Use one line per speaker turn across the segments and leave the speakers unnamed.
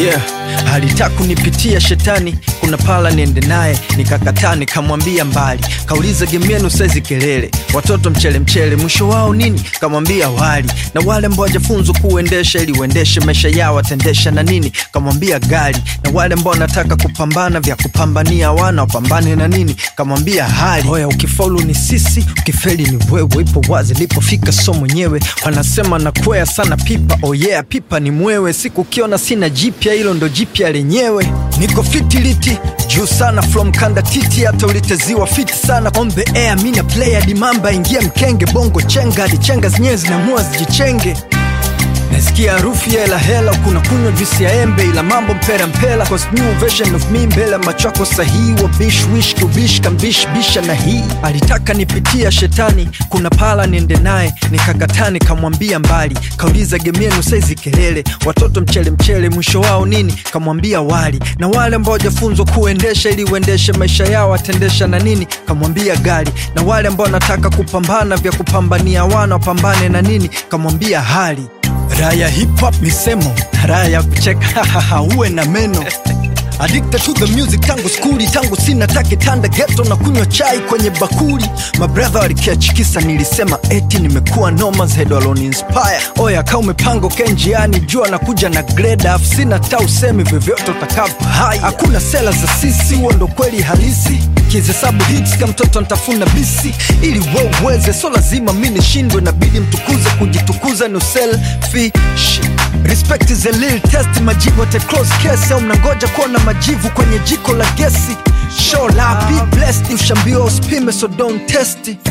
yeah. Alitaka kunipitia shetani, kuna pala niende naye, nikakataa nikamwambia mbali. Kauliza game yenu saizi kelele, watoto mchele mchele, mwisho wao nini? Kamwambia wali. Na wale ambao hawajafunzwa kuendesha ili uendeshe maisha yao watendesha na nini? Kamwambia gari. Na wale ambao wanataka kupambana vya kupambania wana wapambane na nini? Kamwambia hali. Oya, ukifaulu ni sisi, ukifeli ni wewe. Ipo wazi lipofika, so mwenyewe wanasema nakwea sana pipa. Oh yeah, pipa ni mwewe. Siku ukiona sina jipya, hilo ndo jipya lenyewe. Niko fitiliti juu sana from kanda titi, hata uliteziwa fiti sana on the air. Mina player dimamba ingia mkenge, bongo chenga hadi chenga zenyewe zinamua zijichenge nasikia harufu ya hela hela, kuna kunywa juisi ya embe, ila mambo mpera mpela, cause new version of me mbele ya macho yako sahihi, wa bish wish kubish kambish bisha na hii alitaka nipitia shetani, kuna pala niende naye, nikakataa nikamwambia mbali, kauliza game yenu saizi kelele, watoto mchele mchele, mwisho wao nini? Kamwambia wali. Na wale ambao hawajafunzwa kuendesha ili uendeshe maisha yao watendesha na nini? Kamwambia gari. Na wale ambao wanataka kupambana vya kupambania wana wapambane na nini? Kamwambia hali Raya hip hop misemo, raya kucheka uwe na meno Addicted to the music tangu skuli, tangu sina take tanda ghetto na kunywa chai kwenye bakuli. Mabrother walikiachikisa, nilisema eti nimekuwa nomas head alone inspire. Oya kama umepanga ukae njiani, jua na kuja na grade afu sina ta usemi vyovyote utakavyo. Haya, hakuna sela za sisi, huo ndo kweli halisi. Kihesabu hits kama mtoto nitafuna bisi, ili wewe uweze, so lazima mi nishindwe, nabidi mtukuze, kujitukuza ni uselfish. Respect is a little test, majibu at a close case, au mnangoja kuona majivu kwenye jiko la gesi. Show love, be blessed, ushambiwa usipime, so don't test it.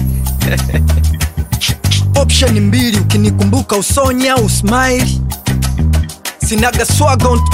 Option ni mbili, ukinikumbuka usonye au usmile. Sinaga swaga on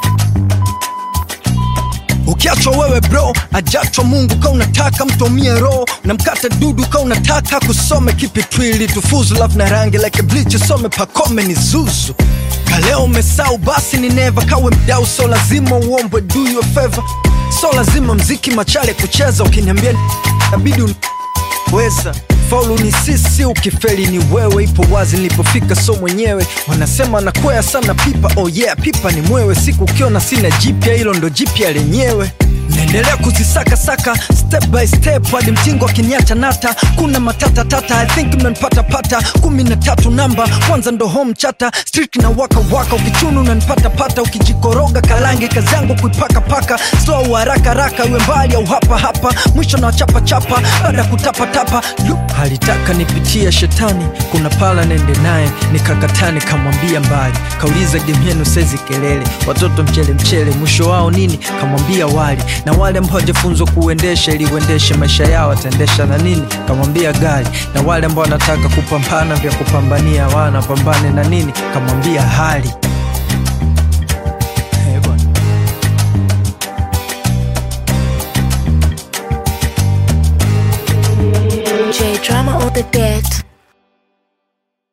Ukiachwa wewe bro, ajachwa Mungu. Ka unataka mtomie roho, unamkata dudu. Ka unataka kusome kipi twili tufuzu, love na rangi like a bleach, usome pakome ni zuzu. Kaleo umesau basi ni neva, kawe mdau, so lazima uombwe, do you a favor. So lazima mziki machale kucheza, ukiniambia nabidi un weza faulu ni sisi, ukifeli ni wewe. Ipo wazi nilipofika, so mwenyewe wanasema nakwea sana pipa. Oh yeah, pipa ni mwewe. Siku ukiona sina jipya, hilo ndo jipya lenyewe. Naendelea kuzisaka saka step by step hadi mtingo akiniacha nata. Kuna matata tata, I think mnanipata pata. kumi na tatu namba kwanza ndo home chata street na waka waka, ukichunu unanipata pata, ukijikoroga kalange kazi yangu kuipaka paka slow haraka haraka, iwe mbali au hapa hapa, mwisho na chapa chapa baada kutapa tapa. Lu, alitaka nipitia shetani, kuna pala nende naye, nikakataa nikamwambia mbali. Kauliza game yenu saizi kelele, watoto mchele mchele, mwisho wao nini? Kamwambia wali. Na wale ambao hawajafunzwa kuendesha ili uendeshe maisha yao wataendesha na nini? Kamwambia gari. Na wale ambao wanataka kupambana vya kupambania wana pambane na nini? Kamwambia hali